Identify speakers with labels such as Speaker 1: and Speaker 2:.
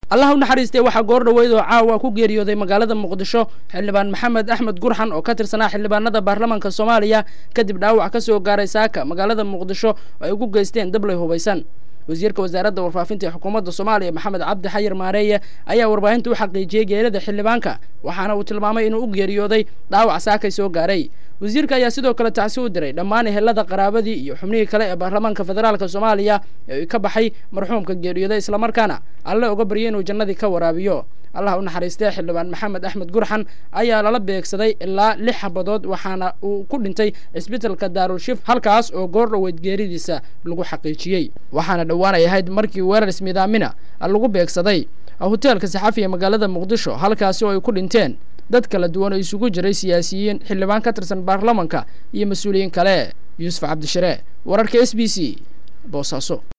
Speaker 1: allah u naxariistay waxaa goor dhoweyd oo caawa ku geeriyooday magaalada muqdisho xildhibaan maxamed axmed gurxan oo ka tirsanaa xildhibaanada baarlamaanka soomaaliya kadib dhaawac ka soo gaaray saaka magaalada muqdisho oo ay ugu geysteen dablay hubaysan wasiirka wasaaradda warfaafinta ee xukuumadda soomaaliya maxamed cabdi xayir maareeye ayaa warbaahinta u xaqiijiyey geerida xildhibaanka waxaana uu tilmaamay inuu u geeriyooday dhaawac saakay soo gaaray wasiirka ayaa sidoo kale tacsi u diray dhammaan ehelada qaraabadii iyo xubnihii kale ee baarlamaanka federaalka soomaaliya ee ka baxay marxuumka geeriyooday islamarkaana alle uga baryay inuu jannadii ka waraabiyo allah u naxariistay xildhibaan maxamed axmed gurxan ayaa lala beegsaday ilaa lix xabadood waxaana uu ku dhintay cisbitalka daarulshif halkaas oo goor dhoweyd geeridiisa lagu xaqiijiyey waxaana dhowaanay ahayd markii weerar ismidaamina lagu beegsaday hoteelka saxafi ee magaalada muqdisho halkaasi oo ay ku dhinteen dad kala duwan oo isugu jiray siyaasiyiin xildhibaan ka tirsan baarlamanka iyo mas-uuliyiin kale yuusuf cabdishire wararka s b c boosaaso